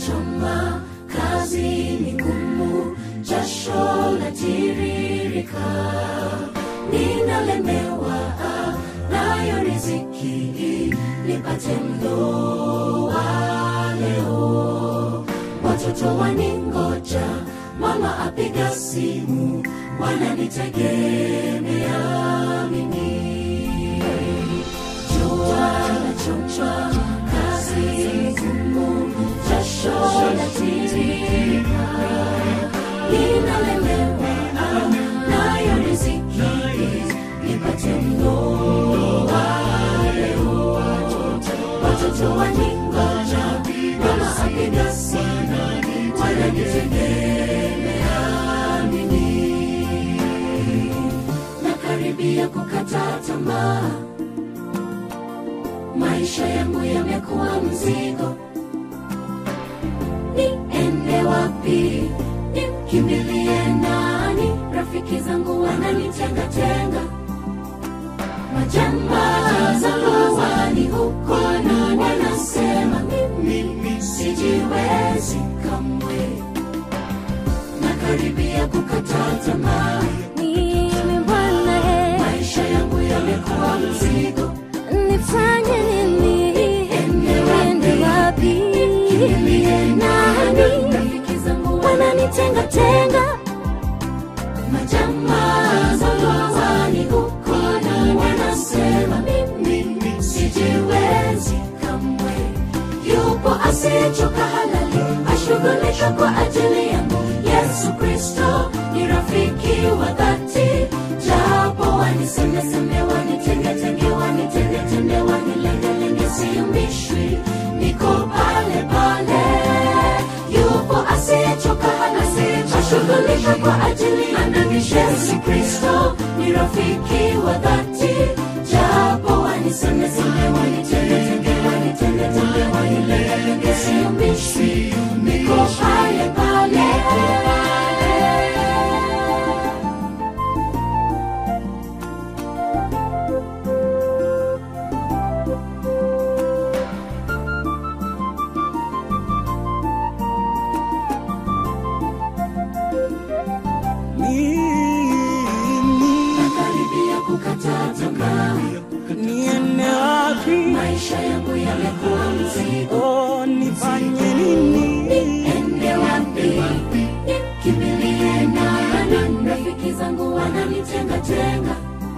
choma, kazi ni ngumu, jasho latiririka, ninalemewa nayo riziki, nipate mlo wa leo. Watoto waningoja, mama apiga simu, wananitegemea mimi. Jua lachomchwa, kazi ngumu, jasho latiririka, ninalemewa nayo riziki, nipate mlo wa leo. Watoto waningoja, mama apiga simu, wananitegemea mimi. Nakaribia kukata tamaa, maisha yangu yamekuwa mzigo. Niende wapi? Nimkimbilie nani? Rafiki zangu wananitengatenga, majamaa zangu wani huko na wanasema mimi sijiwezi kamwe. Nakaribia kukata tamaa, Mimi Bwana, eh, maisha yangu yamekuwa mzigo. nifanye nini? Ende Niende wapi? Kimbilie nani? Nani Rafiki zangu wananitenga tenga? majamaa zangu wani huko na wanasema mimi sijiwezi kamwe. Yupo asiyechoka halali, ashughulika kwa ajili yangu. Yesu Kristo ni rafiki wa dhati, japo wanisemeseme, wanitengetenge, wanitendetende, wanilengelenge, siyumbishwi, niko pale pale. Yupo asiyechoka halali, ashughulika kwa ajili yangu. Yesu Kristo ni rafiki wa dhati, japo wanisemeseme, wanitengetenge, wanitendetende, wanilengelenge, siyumbishwi, niko pale pale. Mimi Nakaribia kukata tamaa, niende wapi? maisha yangu yamekuwa mzigo. Oh, nifanye nini? Ende wapi? Kimbilie nani? Rafiki zangu wananitengatenga,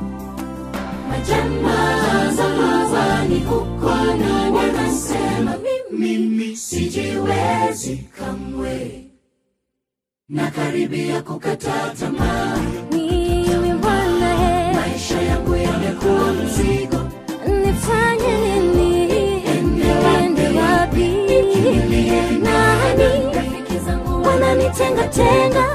majamaa zangu wani huko na wanasema mimi sijiwezi kamwe. Nakaribia kukata tamaa, Mimi Bwana, eh, maisha yangu yamekuwa mzigo. nifanye nini? Ende Niende wapi? Nani Rafiki zangu wananitenga tenga?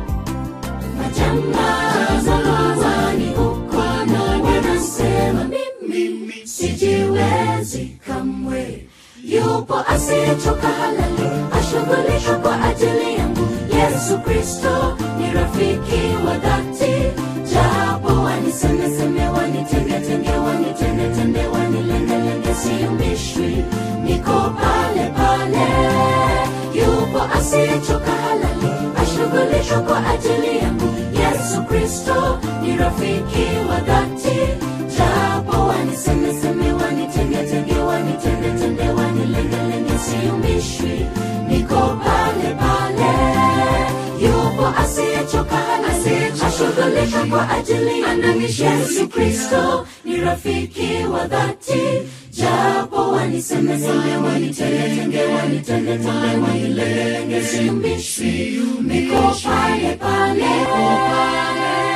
majamaa zangu wani huko na wanasema mimi sijiwezi kamwe. Yupo asiyechoka halali, ashughulika kwa ajili yangu. Yesu Kristo ni rafiki wa dhati, japo wanisemeseme, wanitengetenge, wanitendetende, wanilengelenge, siyumbishwi, niko pale pale. Yupo asiyechoka halali, ashughulika kwa ajili yangu. Yesu Kristo ni rafiki wa dhati, japo wanisemeseme, wanitengetenge, wanitendetende, wanilengelenge, siyumbishwi, niko pale pale. Yupo asiyechoka halali, ashughulika kwa ajili yangu. Yesu Kristo ni rafiki wa dhati, japo wanisemeseme, wanitengetenge, wanitendetende, wanilengelenge, siyumbishwi, niko pale pale.